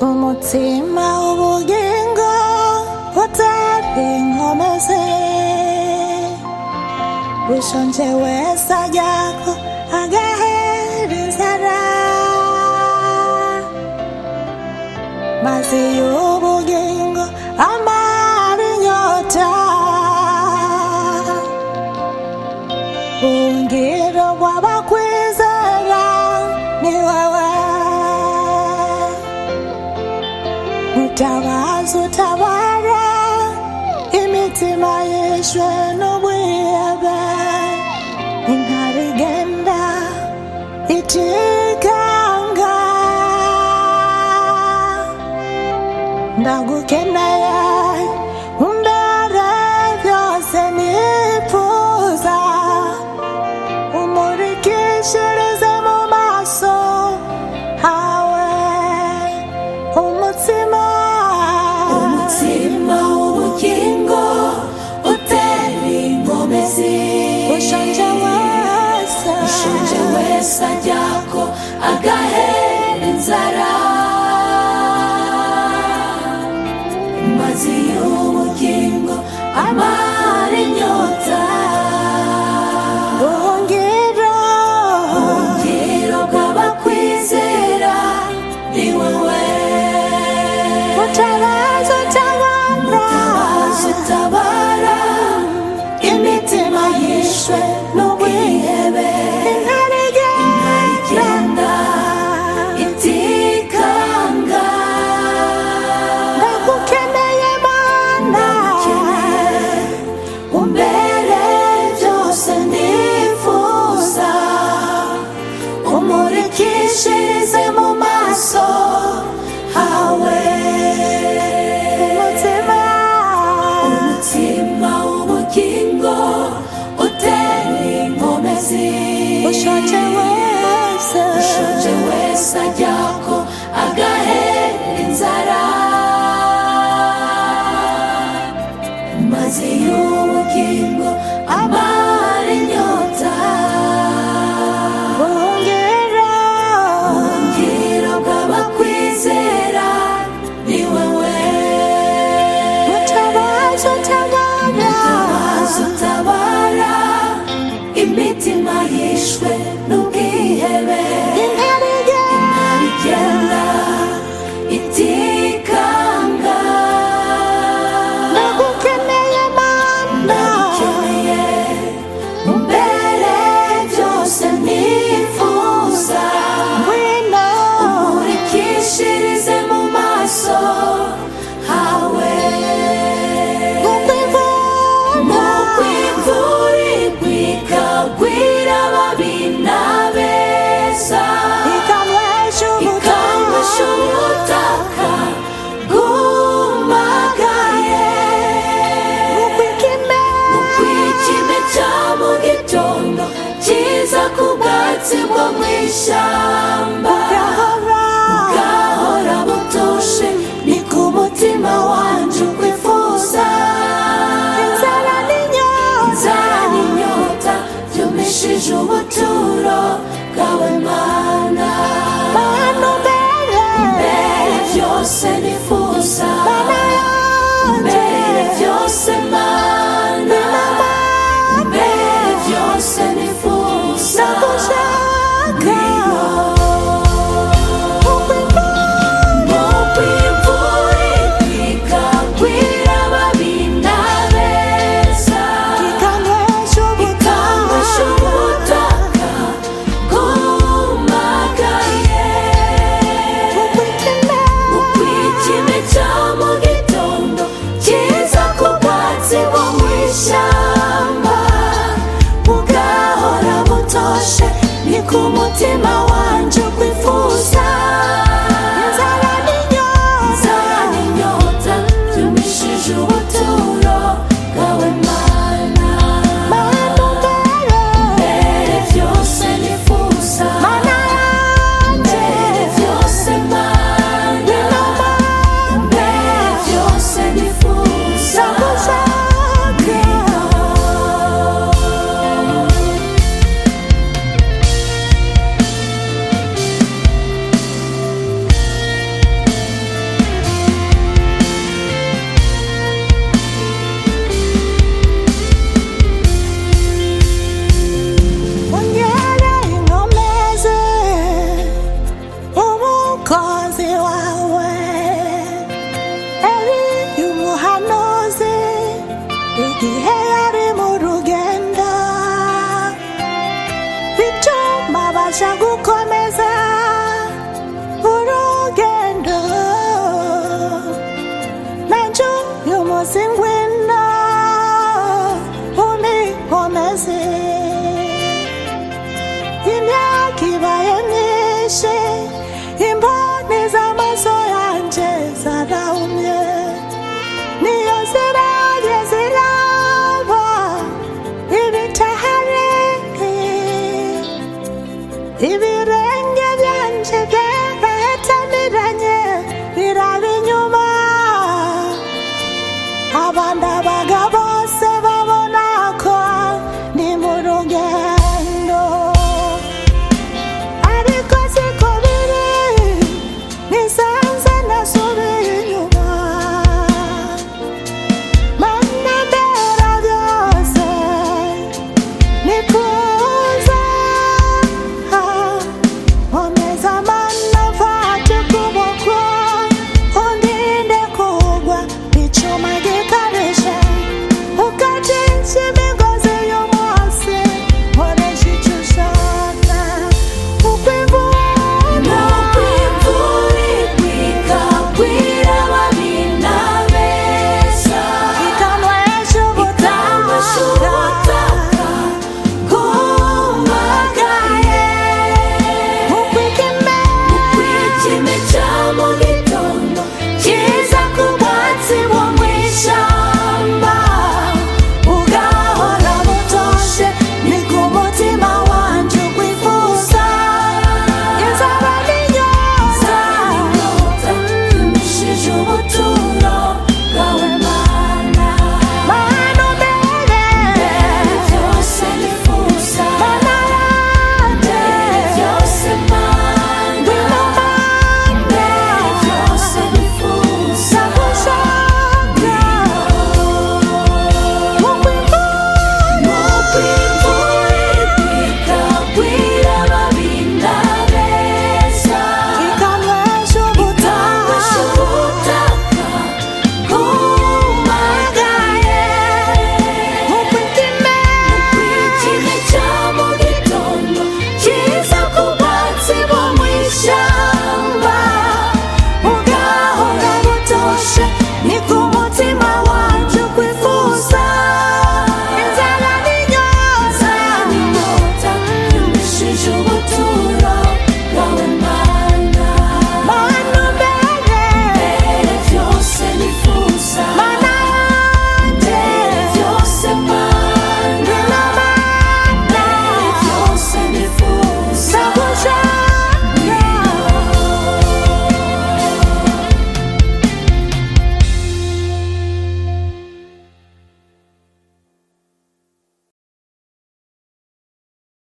umutima ubugingo utari nkomeze wishonje wese ajyako agahera inzara mazi y'ubugingo amara inyota bungiro bw'abakwizera ni wowe Mutabazi utabara imitima yishwe n'ubuyebe intare igenda icikanga ndagukeneye umbere byose nifuza umurikishirize mu maso hawe umutima umutima w'ubugingo utera inkomezi ushonje wese ushonje wese ajyako agahera inzara mazi y'ubugingo amara inyota buhungiro ubwiro bw'abakwizera ni wowe mutabazi utabara Mutabazi utabara imitima yishwe n'ubwihebe intare igenda igenda itikanga ndagukeneye mana umbere byose nifuza umurikishirize mu maso hawe umutima umutima w'ubugingo utera inkomezi ushonje wese ushonje wese ajyako agahera inzara maze y'ubugingo amara inyota buhungiro ubwiro bw'abakwizera ni wowe mutabazi utabara maze utabara imitima yishwe n'ubwihebe intare igenda igenda itikanga ndagukeneye mana ndagukeneye umbere byose nifuza Wino, nkurikishirize mu maso hawe ukwivuna, ukwivuri kwikagwira ababi n'abeza ikanywesha ikanywesha ubutaka. ubutaka bwumagaye Ukwikime, kwikime cya mu gitondo kiza ku bwatsi bwo mu ishyamba gahora, gahora butoshe ni ku mutima wanjye ukwifuza inzara n'inyota, inzara n'inyota byumishije ubuturo bwawe mana bantu mbere, mbere byose nifuza mana yanjye, mbere byose mana mbere byose nifuza ndagushaka. Ukwivuna, mu kwimvura ikagwira ababi n'abeza ikanywesha ubutaka. ikanywesha ubutaka bwumagaye Ukwikime, ukwikime cya mu gitondo kiza ku bwatsi bwo mu ishyamba bugahora butoshe ni ku mutima wanjye ukwifuza inzara n'inyota, inzara n'inyota byumishije ubuturo bwawe mana bantu mbere, mbere byose nifuza mana mbere yanjye. byose mana mbere byose nifuza kibayenyeshe imboni z'amaso yanjye zarahumye niyo zirajye ziraba ibitahari ibi